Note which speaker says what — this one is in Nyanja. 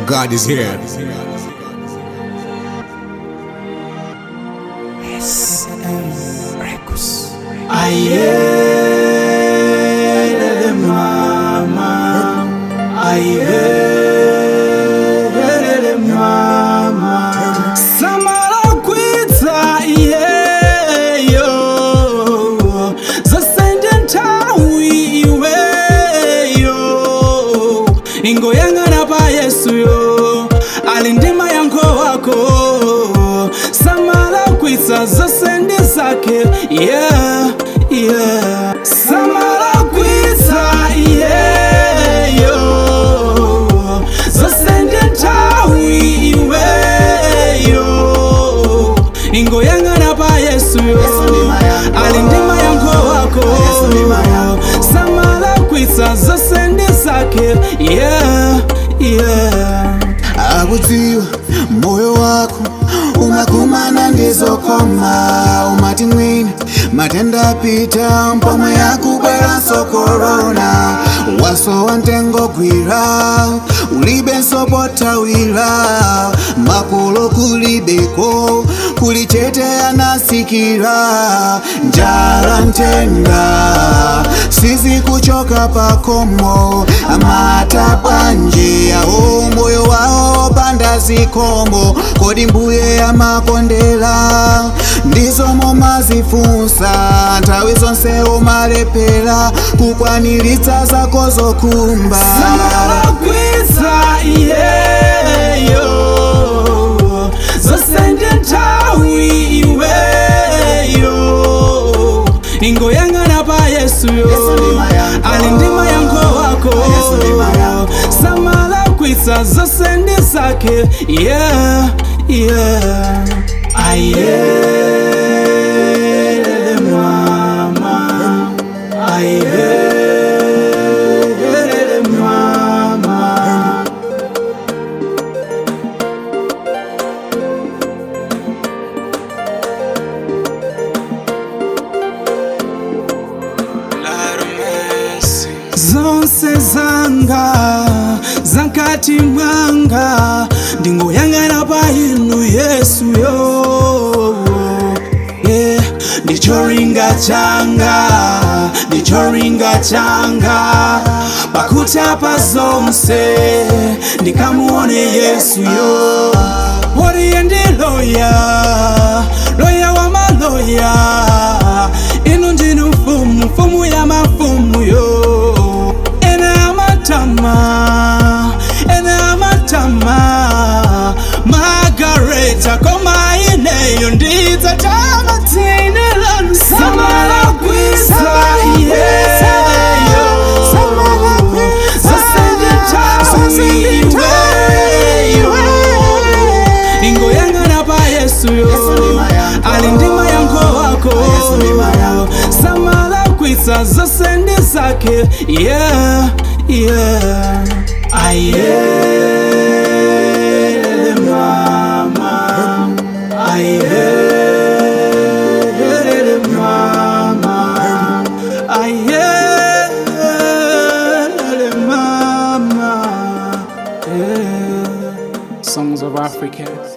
Speaker 1: God is here.
Speaker 2: Ayelele mama, ayelele mama. Samara kwitsa iyeyo, zasende ntawi iweyo. Ingoyang'ana pa Yesuyo, ali ndima yankho wako. Samara kwitsa zasende zake, yeah, yeah. Samara kwitsa iyeyo, zasende ntawi iweyo. Ingoyang'ana pa Yesuyo, ali ndima yankho wako. Samara kwitsa zasende zake, yeah, yeah.
Speaker 3: akudziwa moyo wako umakumana ndizokoma umati mwini matenda apita mpomwe yakubweranso korona wasowa ntengo gwira ulibenso potawira makolo kulibeko kuli chete anasikira njala ntenda sizikuchoka pakomo amata bwanje awo moyo wawo panda zikomo kodi mbuye amakondera ndizomo mazifunsa nthawi zonse umalepera kukwaniritsa zako zokumba
Speaker 2: Samara kwitsa iyeyo zasende ntawi iweyo ingoyang'ana pa yesuyo ali ndima yankho wako samala kwitsa zasende zake yeah, yeah. ayelele mama ayelele mama zonse zanga zankati mwanga ndingoyang'ana pa inu yesuyo yeah. ndichoringa changa ndichoringa changa pakutapa zonse ndikamuone yesuyo woriye ndi loya loya wa maloya inu ndinu mfumu mfumu ya mafumu yo ene amatama ene amatama magareta koma ineyo ndidzatama tsine lanu samala kwisa iyeyo zasende tawiweyo ingoyang'ana pa yesuyo ali ndima yankho wako samala kwitsa zasende zake yeah, yeah. ayelele mama ayelele mama ayelele mama yeah. songs of africa